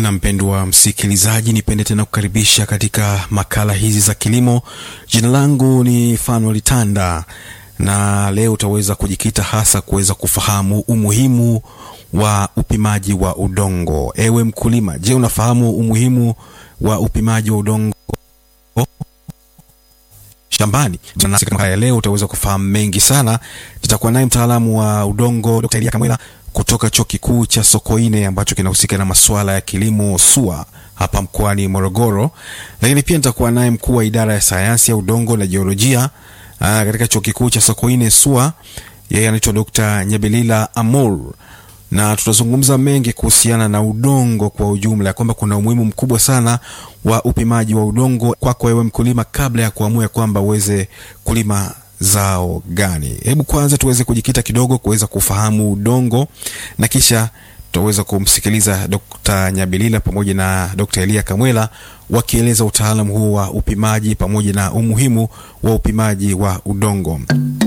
Na mpendwa msikilizaji, nipende tena kukaribisha katika makala hizi za kilimo. Jina langu ni Fanuel Tanda, na leo utaweza kujikita hasa kuweza kufahamu umuhimu wa upimaji wa udongo. Ewe mkulima, je, unafahamu umuhimu wa upimaji wa udongo shambani? Nasi katika makala ya leo utaweza kufahamu mengi sana. Tutakuwa naye mtaalamu wa udongo Dr. Elia Kamwela kutoka chuo kikuu cha Sokoine ambacho kinahusika na masuala ya kilimo SUA hapa mkoani Morogoro, lakini pia nitakuwa naye mkuu wa idara ya sayansi ya udongo na jiolojia aa, katika chuo kikuu cha Sokoine SUA, yeye anaitwa Dr. Nyabilila Amur, na tutazungumza mengi kuhusiana na udongo kwa ujumla, kwamba kuna umuhimu mkubwa sana wa upimaji wa udongo kwako wewe mkulima, kabla ya kuamua kwamba uweze kulima zao gani. Hebu kwanza tuweze kujikita kidogo kuweza kufahamu udongo na kisha tutaweza kumsikiliza Dr. Nyabilila pamoja na Dr. Elia Kamwela wakieleza utaalamu huu wa upimaji pamoja na umuhimu wa upimaji wa udongo.